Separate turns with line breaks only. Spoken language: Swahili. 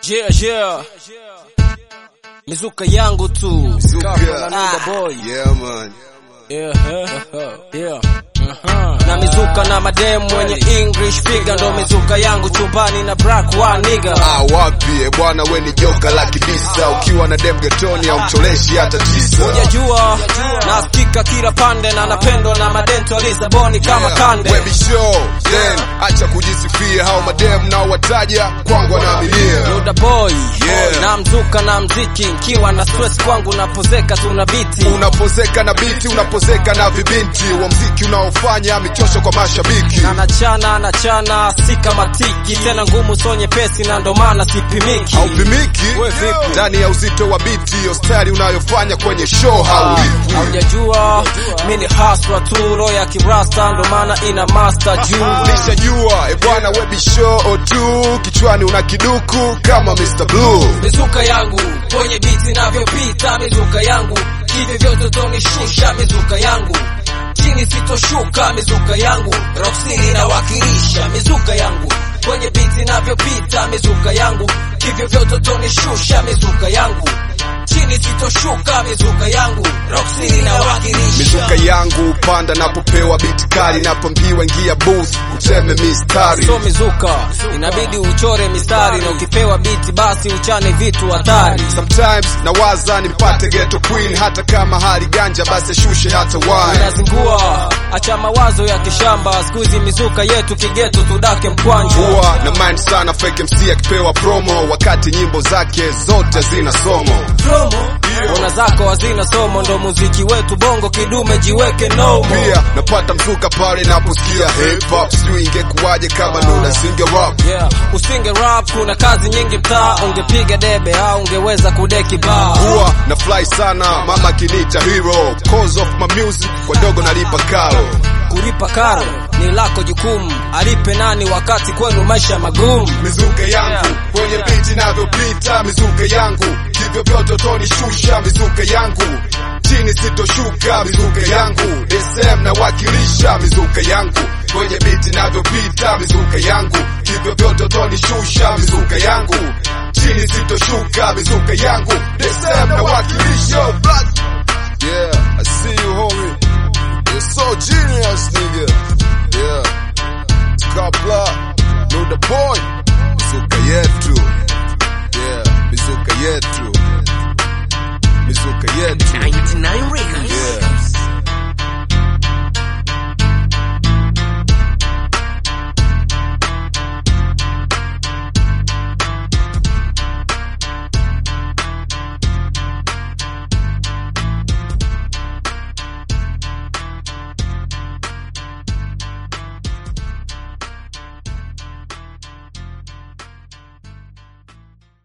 Yeah, yeah. Mizuka yangu tu.
Zuka.
Ah, boy.
Yeah, man.
Yeah, uh, yeah. Uh-huh. Na mizuka na mademu wenye English figure ndo mizuka yangu chumbani na black one nigga.
Ah, wapi e bwana, we ni joka la kibisa. Ukiwa na dem getoni au mcholeshi hata tisa.
Hujajua nasikika kila pande na napendwa na madento Lisaboni kama kande.
Webi show, then acha kujisifia. Hao madem nao wataja kwangu wanaaminia.
Luda boy
Yeah.
na mzuka na mziki nkiwa na stress kwangu napozeka tuna biti
Unapozeka na biti, unapozeka na vibinti wa mziki unaofanya michosho kwa mashabiki.
na nachana nachana si kama tiki tena ngumu so nyepesi na ndo maana sipimiki
Haupimiki
We vipi?
ndani ya uzito wa biti, hiyo style unayofanya kwenye show haulipwi.
haujajua mi ni haswa tu roho ya kirasta ndo maana ina master juu
Nishajua e bwana, webi show tu kichwani una kiduku kama Mr. Blue.
mizuka yangu kwenye biti navyopita mizuka yangu hivi vyote tonishusha mizuka yangu chini sitoshuka mizuka yangu roksini inawakilisha mizuka yangu kwenye biti navyopita mizuka yangu hivyo vyote tonishusha mizuka yangu chini sitoshuka mizuka yangu roksini inawakilisha
Mizuka yangu panda napopewa biti kali, napambiwa ingia booth uteme mistari.
so mizuka inabidi uchore mistari na ukipewa biti basi uchane vitu hatari
Sometimes nawaza nimpate ghetto queen, hata kama hali ganja basi ashushe hata wine.
unazingua acha mawazo ya kishamba siku hizi mizuka yetu kigeto tudake mkwanja
Huwa na mind sana fake MC akipewa promo, wakati nyimbo zake zote zina somo.
promo ona zako hazina somo ndo muziki wetu bongo kidume jiweke nomo
Pia napata mzuka pale naposikia hip hop, sijui ingekuwaje kama Nuda singe rap.
yeah. usinge rap kuna kazi nyingi mtaa ungepiga debe au ungeweza kudeki baa
Huwa na fly sana mama kinita hero, cause of my music kwa dogo nalipa karo.
kulipa karo ni lako jukumu alipe nani wakati kwenu maisha magumu
mizuka yangu kwenye biti navyopita, mizuka yangu hivyo vyote utonishusha, mizuka yangu chini sitoshuka, mizuka yangu SM nawakilisha, mizuka yangu kwenye biti navyopita, mizuka yangu hivyo vyote utonishusha, mizuka yangu chini sitoshuka, mizuka yangu SM nawakilisha. Yeah, I see you homie. You're so genius, nigga. Yeah. Scott Block, know the boy.